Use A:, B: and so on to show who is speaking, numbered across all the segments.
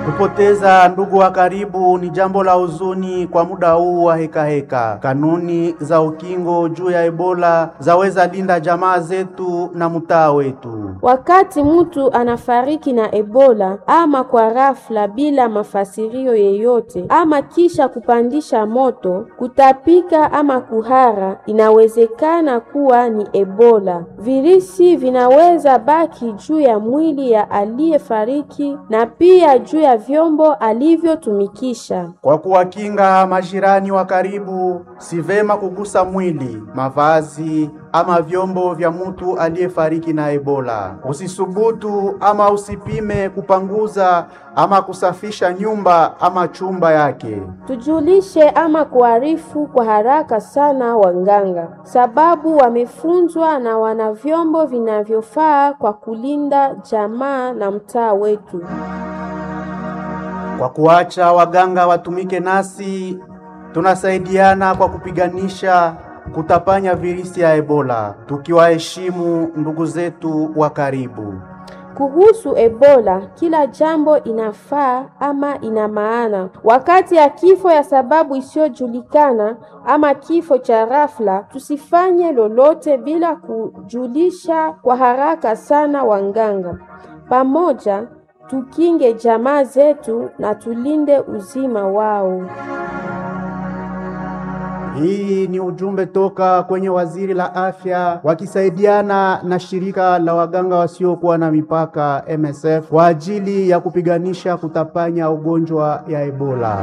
A: Kupoteza ndugu wa karibu ni jambo la huzuni kwa muda huu wa hekaheka heka. Kanuni za ukingo juu ya Ebola zaweza linda jamaa zetu na mtaa wetu.
B: Wakati mtu anafariki na Ebola ama kwa rafla bila mafasirio yeyote ama kisha kupandisha moto, kutapika ama kuhara, inawezekana kuwa ni Ebola. Virusi vinaweza baki juu ya mwili ya aliyefariki na pia juu ya vyombo alivyotumikisha.
A: Kwa kuwakinga majirani wa karibu, si vema kugusa mwili, mavazi ama vyombo vya mtu aliyefariki na Ebola. Usisubutu ama usipime kupanguza ama kusafisha nyumba ama chumba yake.
B: Tujulishe ama kuarifu kwa haraka sana wanganga, sababu wamefunzwa na wana vyombo vinavyofaa kwa kulinda jamaa na mtaa wetu.
A: Kwa kuacha waganga watumike nasi, tunasaidiana kwa kupiganisha kutapanya virusi ya Ebola, tukiwaheshimu ndugu zetu wa karibu.
B: Kuhusu Ebola, kila jambo inafaa ama ina maana. Wakati ya kifo ya sababu isiyojulikana ama kifo cha rafla, tusifanye lolote bila kujulisha kwa haraka sana wanganga. Pamoja tukinge jamaa zetu na tulinde uzima wao.
A: Hii ni ujumbe toka kwenye waziri la afya wakisaidiana na shirika la waganga wasiokuwa na mipaka MSF kwa ajili ya kupiganisha kutapanya ugonjwa ya Ebola.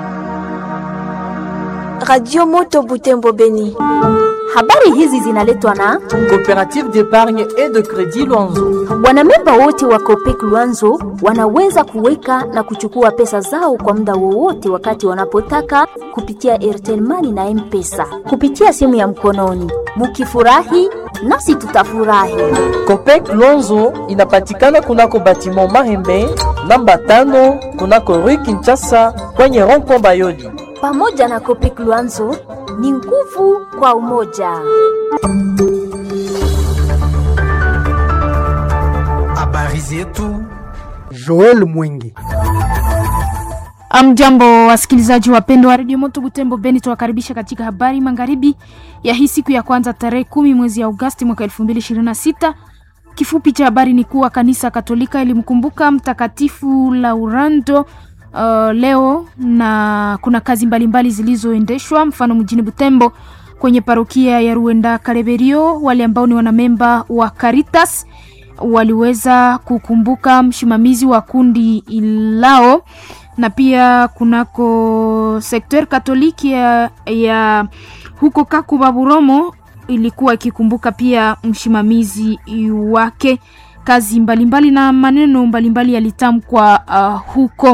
C: Radio Moto Butembo Beni.
D: Habari hizi zinaletwa na
E: Coopérative d'épargne et de crédit Luanzo.
D: wanamemba wote wa Copec Luanzo wanaweza kuweka na kuchukua pesa zao kwa muda wowote wakati wanapotaka kupitia Airtel Money na M-Pesa kupitia simu ya mkononi. Mukifurahi nasi tutafurahi.
E: Copec Luanzo inapatikana kunako batiment Mahembe namba tano kunako Rue Kinshasa kwenye rond-point Bayodi.
D: Pamoja na Copec Luanzo ni nguvu kwa umoja.
F: Habari zetu
G: Joel Mwingi.
H: Amjambo wasikilizaji wapendwa wa redio Moto Butembo Beni, tuwakaribisha katika habari magharibi ya hii siku ya kwanza tarehe kumi mwezi ya Agosti mwaka 2026. Kifupi cha habari ni kuwa kanisa Katolika ilimkumbuka mtakatifu Laurando uh, leo na kuna kazi mbalimbali zilizoendeshwa, mfano mjini Butembo kwenye parokia ya Ruenda Kareberio, wale ambao ni wanamemba wa Caritas waliweza kukumbuka msimamizi wa kundi lao na pia kunako sekter katoliki ya, ya huko Kakuba Buromo ilikuwa ikikumbuka pia msimamizi wake. Kazi mbalimbali na maneno mbalimbali yalitamkwa uh, huko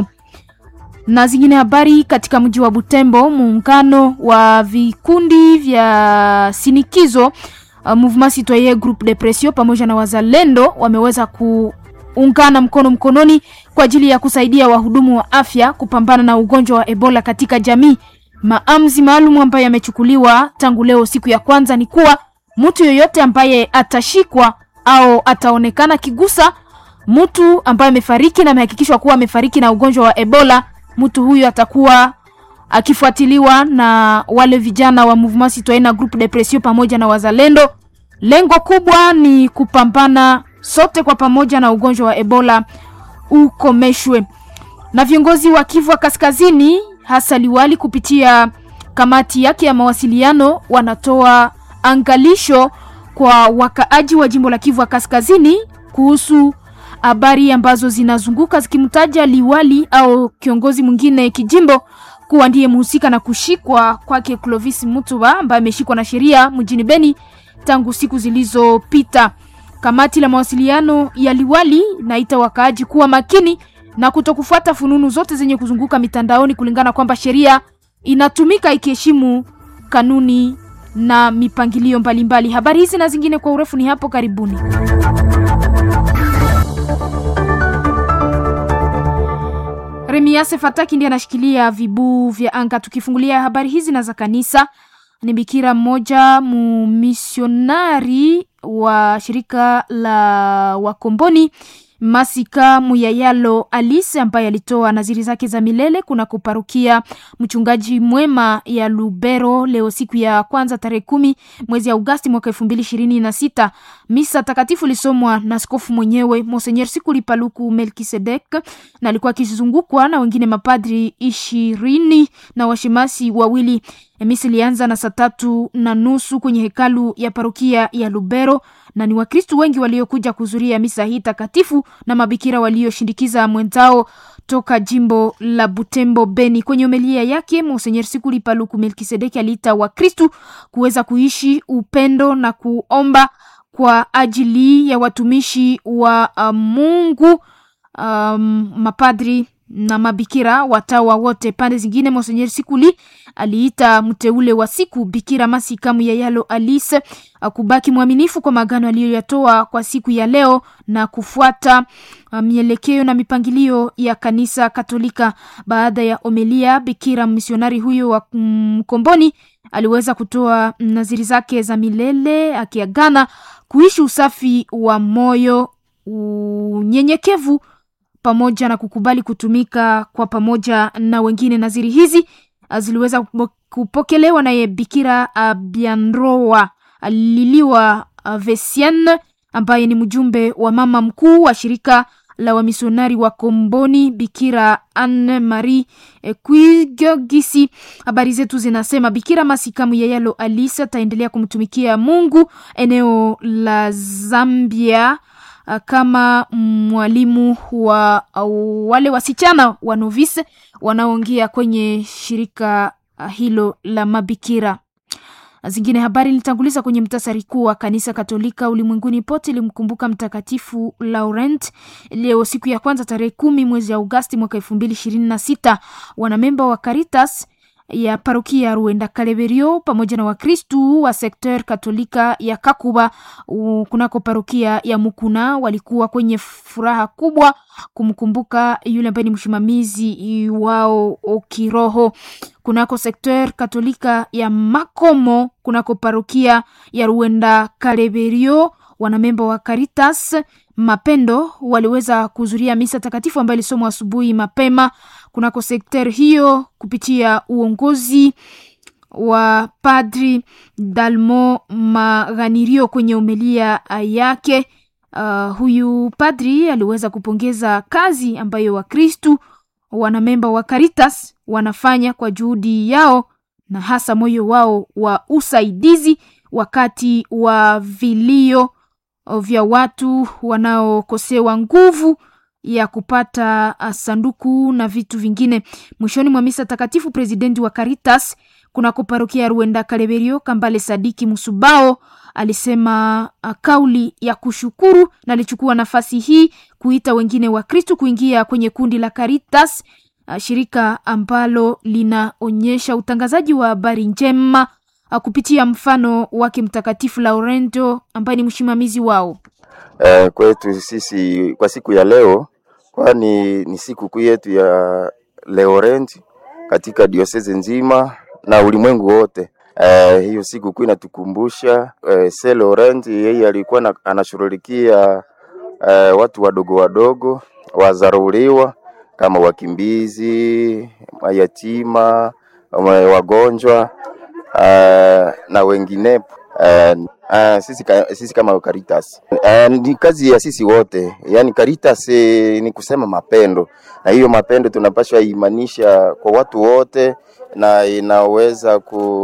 H: na zingine habari katika mji wa Butembo. Muungano wa vikundi vya sinikizo uh, Mouvement Citoyen Groupe de Pression pamoja na wazalendo wameweza kuungana mkono mkononi kwa ajili ya kusaidia wahudumu wa afya kupambana na ugonjwa wa Ebola katika jamii. Maamuzi maalum ambayo yamechukuliwa tangu leo siku ya kwanza ni kuwa mtu yoyote ambaye atashikwa au ataonekana kigusa mtu ambaye amefariki na amehakikishwa kuwa amefariki na ugonjwa wa Ebola, mtu huyu atakuwa akifuatiliwa na wale vijana wa Mouvement Citoyen na Groupe de Pression pamoja na wazalendo. Lengo kubwa ni kupambana sote kwa pamoja na ugonjwa wa Ebola ukomeshwe. Na viongozi wa Kivu wa Kaskazini hasa liwali kupitia kamati yake ya mawasiliano wanatoa angalisho kwa wakaaji wa jimbo la Kivu wa Kaskazini kuhusu habari ambazo zinazunguka zikimtaja liwali au kiongozi mwingine kijimbo kuwa ndiye mhusika na kushikwa kwake Clovis Mutuba ambaye ameshikwa na sheria mjini Beni tangu siku zilizopita. Kamati la mawasiliano ya liwali naita wakaaji kuwa makini na kutokufuata fununu zote zenye kuzunguka mitandaoni, kulingana kwamba sheria inatumika ikiheshimu kanuni na mipangilio mbalimbali. Habari hizi na zingine kwa urefu ni hapo karibuni. Remiase Fataki ndiye anashikilia vibuu vya anga. Tukifungulia habari hizi na za kanisa, ni bikira mmoja mumisionari wa shirika la Wakomboni Masika Muyayalo Alice ambaye alitoa naziri zake za milele kuna kuparukia mchungaji mwema ya Lubero leo siku ya kwanza tarehe kumi mwezi Agosti mwaka elfu mbili ishirini na sita. Misa takatifu lisomwa na askofu mwenyewe Monsenyer Sikuli Paluku Melkisedek na alikuwa akizungukwa na wengine mapadri ishirini na washemasi wawili. Misa ilianza na saa tatu na nusu kwenye hekalu ya parokia ya Lubero na ni Wakristu wengi waliokuja kuhudhuria misa hii takatifu na mabikira walioshindikiza mwenzao toka jimbo la Butembo Beni. Kwenye homilia yake Monsenyer Sikuli Paluku Melkisedeki aliita Wakristu kuweza kuishi upendo na kuomba kwa ajili ya watumishi wa uh, Mungu um, mapadri na mabikira watawa wote. Pande zingine, Monsenyer Sikuli aliita mteule wa siku Bikira Masika Muyayalo Alice kubaki mwaminifu kwa magano aliyoyatoa kwa siku ya leo na kufuata mielekeo na mipangilio ya kanisa Katolika. Baada ya omelia, bikira misionari huyo wa Mkomboni aliweza kutoa naziri zake za milele akiagana kuishi usafi wa moyo, unyenyekevu pamoja na kukubali kutumika kwa pamoja na wengine. Naziri hizi ziliweza kupokelewa naye Bikira Bianroa aliliwa Vesien ambaye ni mjumbe wa mama mkuu wa shirika la wamisionari wa Komboni, Bikira Anne Marie Quigogisi. Habari zetu zinasema Bikira Masika Muyayalo Alisa ataendelea kumtumikia Mungu eneo la Zambia kama mwalimu wa wale wasichana wa novise wanaoingia kwenye shirika hilo la mabikira. Zingine habari nilitanguliza kwenye mtasari kuu wa kanisa Katolika ulimwenguni pote ilimkumbuka Mtakatifu Laurent leo siku ya kwanza tarehe kumi mwezi Agosti mwaka elfu mbili ishirini na sita. Wanamemba wa Caritas ya parokia ya Ruenda Kaleberio pamoja na Wakristu wa sekter Katolika ya Kakuba kunako parokia ya Mukuna walikuwa kwenye furaha kubwa kumkumbuka yule ambaye ni msimamizi wao kiroho kunako sekter Katolika ya Makomo kunako parokia ya Ruenda Kaleberio. Wanamemba wa Caritas Mapendo waliweza kuhudhuria misa takatifu ambayo ilisomwa asubuhi mapema kunako sekter hiyo kupitia uongozi wa Padri Dalmo Maganirio kwenye umelia yake. Uh, huyu padri aliweza kupongeza kazi ambayo Wakristu wanamemba wa Caritas wanafanya kwa juhudi yao na hasa moyo wao wa usaidizi wakati wa vilio vya watu wanaokosewa nguvu ya kupata sanduku na vitu vingine. Mwishoni mwa misa takatifu, presidenti wa Caritas kunako parokia ya Ruenda Kaleberio Kambale Sadiki Musubao alisema uh, kauli ya kushukuru na alichukua nafasi hii kuita wengine wa Kristu kuingia kwenye kundi la Caritas, uh, shirika ambalo linaonyesha utangazaji wa habari njema uh, kupitia mfano wake Mtakatifu Laurento ambaye ni msimamizi wao.
I: Uh, kwetu sisi kwa siku ya leo, kwani ni siku kuu yetu ya Laurent katika diosezi nzima na ulimwengu wote. Uh, hiyo siku kuu inatukumbusha uh, Saint Laurent yeye alikuwa na, anashughulikia uh, watu wadogo wadogo wazarauliwa kama wakimbizi, mayatima, wagonjwa uh, na wenginepo. Uh, uh, sisi, ka, sisi kama Caritas uh, ni kazi ya sisi wote, yaani Caritas eh, ni kusema mapendo, na hiyo mapendo tunapaswa imanisha kwa watu wote, na inaweza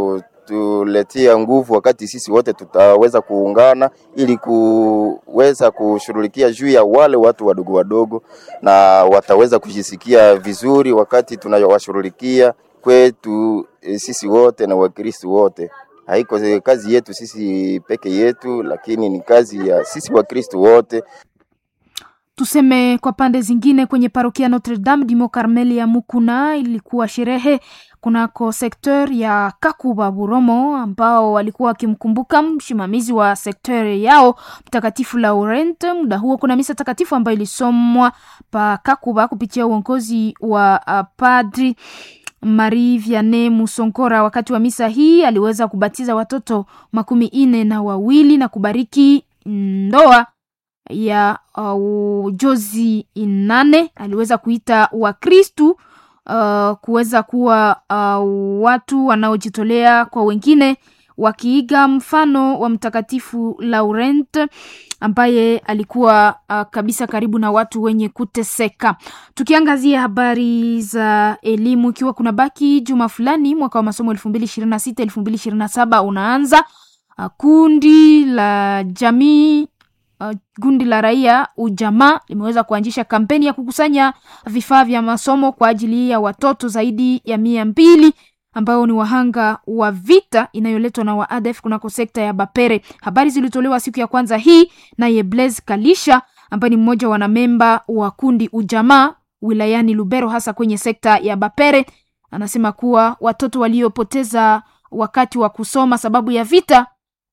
I: kutuletea nguvu wakati sisi wote tutaweza kuungana ili kuweza kushughulikia juu ya wale watu wadogo wadogo, na wataweza kujisikia vizuri wakati tunawashughulikia kwetu eh, sisi wote na Wakristo wote haiko kazi yetu sisi peke yetu, lakini ni kazi ya sisi Wakristo wote.
H: Tuseme kwa pande zingine, kwenye parokia Notre Dame du Mont Carmel ya Mukuna ilikuwa sherehe kunako sekter ya Kakuba Buromo, ambao walikuwa wakimkumbuka msimamizi wa sekter yao Mtakatifu Laurent. Muda huo kuna misa takatifu ambayo ilisomwa pa Kakuba kupitia uongozi wa uh, padri Marie Vianney Musonkora. Wakati wa misa hii aliweza kubatiza watoto makumi ine na wawili na kubariki ndoa ya uh, Jozi Inane aliweza kuita Wakristu uh, kuweza kuwa uh, watu wanaojitolea kwa wengine wakiiga mfano wa Mtakatifu Laurent ambaye alikuwa uh, kabisa karibu na watu wenye kuteseka. Tukiangazia habari za elimu, ikiwa kuna baki juma fulani mwaka wa masomo elfu mbili ishirini na sita elfu mbili ishirini na saba unaanza, uh, kundi la jamii uh, kundi la raia ujamaa limeweza kuanzisha kampeni ya kukusanya vifaa vya masomo kwa ajili ya watoto zaidi ya mia mbili ambao ni wahanga wa vita inayoletwa na waadef kunako sekta ya Bapere. Habari zilitolewa siku ya kwanza hii naye Blaise Kalisha ambaye ni mmoja wa wanamemba wa kundi ujamaa wilayani Lubero, hasa kwenye sekta ya Bapere. Anasema kuwa watoto waliopoteza wakati wa kusoma sababu ya vita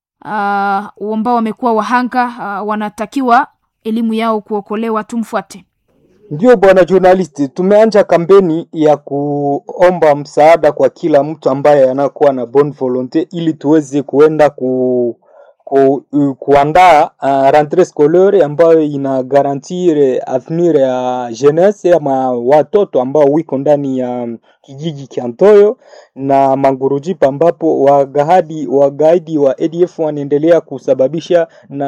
H: uh, ambao wamekuwa wahanga uh, wanatakiwa elimu yao kuokolewa. Tumfuate.
J: Ndio bwana journalist, tumeanja kampeni ya kuomba msaada kwa kila mtu ambaye anakuwa na bonne volonte ili tuweze kuenda ku, ku, uh, kuandaa uh, rentree scolaire ambayo ina garantir avenir ya jeunesse ama watoto ambao wiko ndani ya kijiji cha Ntoyo na Mangurujipa ambapo wagahadi wagaidi wa ADF wanaendelea kusababisha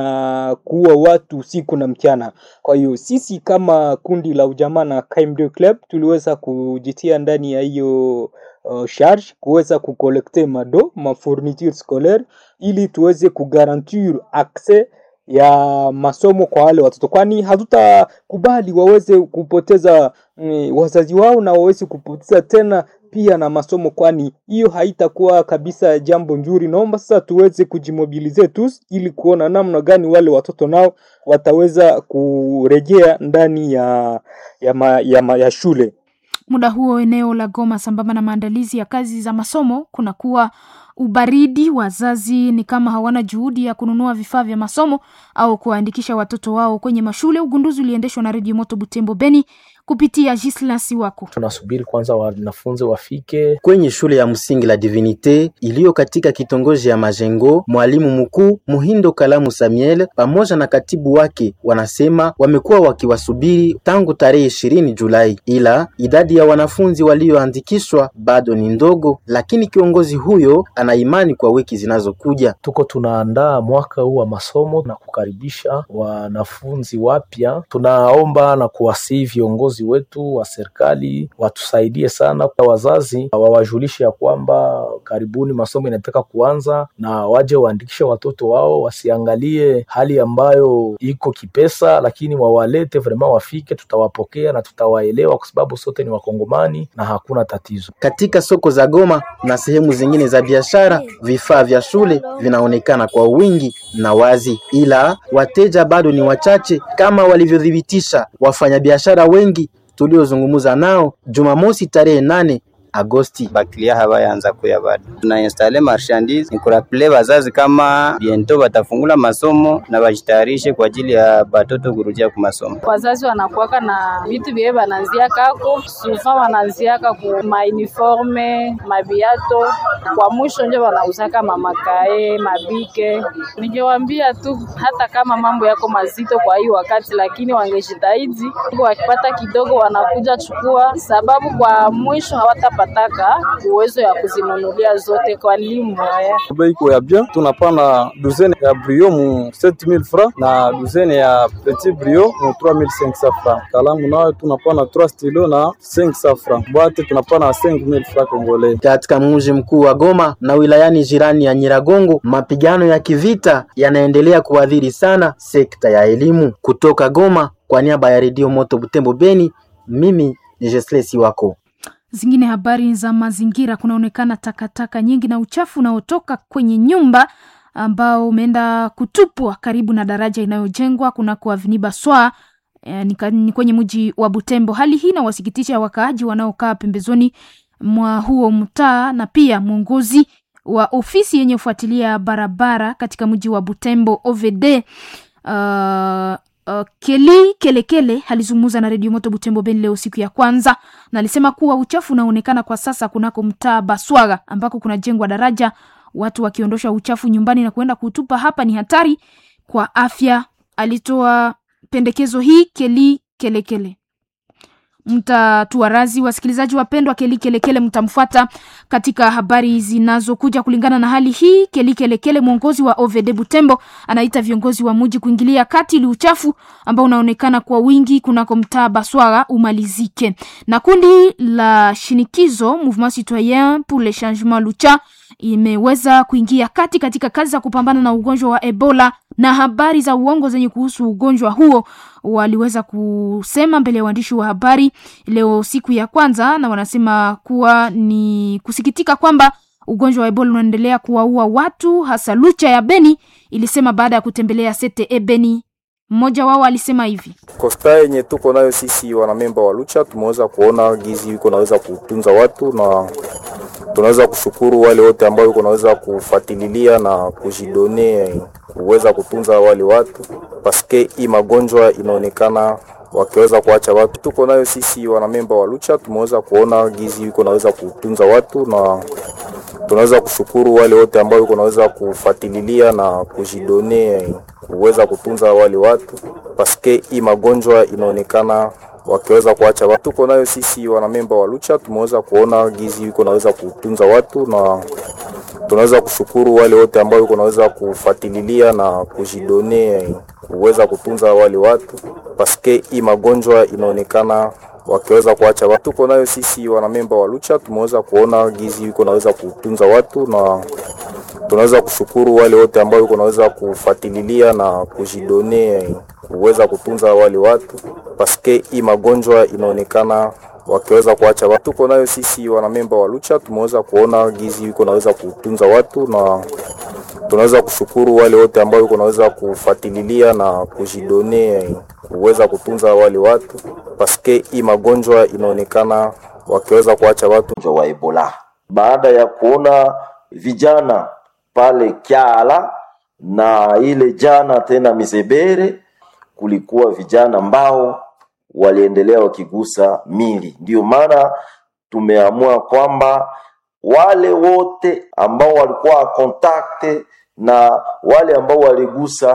J: na kuua watu usiku na mchana. Kwa hiyo sisi kama kundi la ujamaa na KMD Club tuliweza kujitia ndani ya hiyo uh, charge kuweza kukolekte mado ma fourniture scolaire ili tuweze kugarantir accès ya masomo kwa wale watoto, kwani hatutakubali waweze kupoteza mm, wazazi wao na waweze kupoteza tena pia na masomo, kwani hiyo haitakuwa kabisa jambo nzuri. Naomba sasa tuweze kujimobilize tu ili kuona namna gani wale watoto nao wataweza kurejea ndani ya, ya, ma, ya, ma, ya shule.
H: Muda huo eneo la Goma, sambamba na maandalizi ya kazi za masomo, kunakuwa ubaridi. Wazazi ni kama hawana juhudi ya kununua vifaa vya masomo au kuwaandikisha watoto wao kwenye mashule. Ugunduzi uliendeshwa na Redio Moto Butembo Beni kupitia Gislas wako.
K: Tunasubiri kwanza wanafunzi wafike
L: kwenye shule ya msingi la Divinite iliyo katika kitongoji ya Majengo. Mwalimu mkuu Muhindo Kalamu Samuel pamoja na katibu wake wanasema wamekuwa wakiwasubiri tangu tarehe ishirini Julai, ila idadi ya wanafunzi walioandikishwa bado ni ndogo, lakini kiongozi huyo ana imani kwa wiki zinazokuja.
K: Tuko tunaandaa mwaka huu wa masomo na kukaribisha wanafunzi wapya. Tunaomba na kuwasihi viongozi wetu wa serikali watusaidie sana, kwa wazazi wawajulishe ya kwamba karibuni masomo inataka kuanza, na waje waandikishe watoto wao, wasiangalie hali ambayo iko kipesa, lakini wawalete vrema, wafike, tutawapokea na tutawaelewa, kwa sababu sote ni Wakongomani na hakuna tatizo.
L: Katika soko za Goma na sehemu zingine za biashara, vifaa vya shule vinaonekana kwa wingi na wazi, ila wateja bado ni wachache kama walivyothibitisha wafanyabiashara wengi tuliozungumza nao Jumamosi tarehe nane Agosti.
M: Bakilia hawayaanza kuya bado, tuna installe marchandise nikuraple bazazi kama biento batafungula masomo na bajitayarishe kwa ajili ya batoto kurudia ku masomo.
N: Wazazi wanakuwaka na vitu vye bananzia kako sufa wananziaka ku mauniforme mabiato, kwa mwisho nje wanauzaka mamakae mabike. Ningewambia tu hata kama mambo yako mazito kwa hii wakati, lakini wangejitahidi wakipata kidogo wanakuja chukua, sababu kwa mwisho hawata pataka uwezo ya kuzinunulia zote kwa limu haya.
O: Bei ya bien tunapana duzene ya brio mu 7000 francs na duzene ya petit brio mu 3500 francs. Kalamu nayo tunapana 3 stilo na 500 francs. Boite tunapana 5000 francs congolais.
L: Katika mji mkuu wa Goma na wilayani jirani ya Nyiragongo, mapigano ya kivita yanaendelea kuadhiri sana sekta ya elimu. Kutoka Goma, kwa niaba ya Redio Moto Butembo Beni, mimi ni Jesles wako
H: Zingine habari za mazingira, kunaonekana takataka nyingi na uchafu unaotoka kwenye nyumba ambao umeenda kutupwa karibu na daraja inayojengwa kunako Avenue Baswa e, ni kwenye mji wa Butembo. Hali hii inawasikitisha wakaaji wanaokaa pembezoni mwa huo mtaa na pia mwongozi wa ofisi yenye kufuatilia barabara katika mji wa Butembo OVD uh, Uh, Keli Kelekele alizungumza na redio Moto Butembo Beni leo siku ya kwanza, na alisema kuwa uchafu unaonekana kwa sasa kunako mtaa Baswaga ambako kunajengwa daraja. Watu wakiondosha uchafu nyumbani na kuenda kutupa hapa ni hatari kwa afya alitoa pendekezo hii Keli Kelekele. Mtatuarazi wasikilizaji wapendwa, Keli Kelekele mtamfuata katika habari zinazokuja kulingana na hali hii. Keli Kelekele, mwongozi wa OVD Butembo, anaita viongozi wa muji kuingilia kati ili uchafu ambao unaonekana kwa wingi kunako mtaa Baswara umalizike. Na kundi la shinikizo Mouvement Citoyen pour le Changement Lucha imeweza kuingia kati katika kazi za kupambana na ugonjwa wa Ebola na habari za uongo zenye kuhusu ugonjwa huo waliweza kusema mbele ya waandishi wa habari leo siku ya kwanza, na wanasema kuwa ni kusikitika kwamba ugonjwa wa Ebola unaendelea kuwaua watu, hasa Lucha ya Beni ilisema baada ya kutembelea CTE Beni. Mmoja wao alisema hivi:
P: Kosta yenye tuko nayo sisi wanamemba wa Lucha tumeweza kuona gizi iko naweza kutunza watu na tunaweza kushukuru wale wote ambao iko naweza kufuatilia na kujidone kuweza kutunza wale watu paske hii magonjwa inaonekana wakiweza kuacha watu. Tuko nayo sisi wanamemba wa Lucha tumeweza kuona gizi iko naweza kutunza watu na tunaweza kushukuru wale wote ambao iko naweza kufuatilia na kujidone kuweza kutunza wale watu paske hii magonjwa inaonekana wakiweza kuacha watu. Tuko nayo sisi wanamemba wa Lucha tumeweza kuona gizi iko naweza kutunza watu na tunaweza kushukuru wale wote ambao iko naweza kufuatilia na kujidone kuweza kutunza wale watu paske hii magonjwa inaonekana wakiweza kuacha watu. Tuko nayo sisi wanamemba wa Lucha tumeweza kuona gizi iko naweza kutunza watu na tunaweza kushukuru wale wote ambao iko naweza kufuatilia na kujidone kuweza kutunza wale watu paske hii magonjwa inaonekana wakiweza kuacha watu. Tuko nayo sisi wanamemba wa Lucha tumeweza kuona gizi iko naweza kutunza watu na tunaweza kushukuru wale wote ambao iko naweza kufuatilia na kujidone kuweza kutunza wale watu paske hii magonjwa inaonekana wakiweza kuacha watu
Q: wa Ebola baada ya kuona vijana pale Kyala na ile jana tena Mizebere, kulikuwa vijana ambao waliendelea wakigusa mili. Ndio maana tumeamua kwamba wale wote ambao walikuwa kontakte na wale ambao waligusa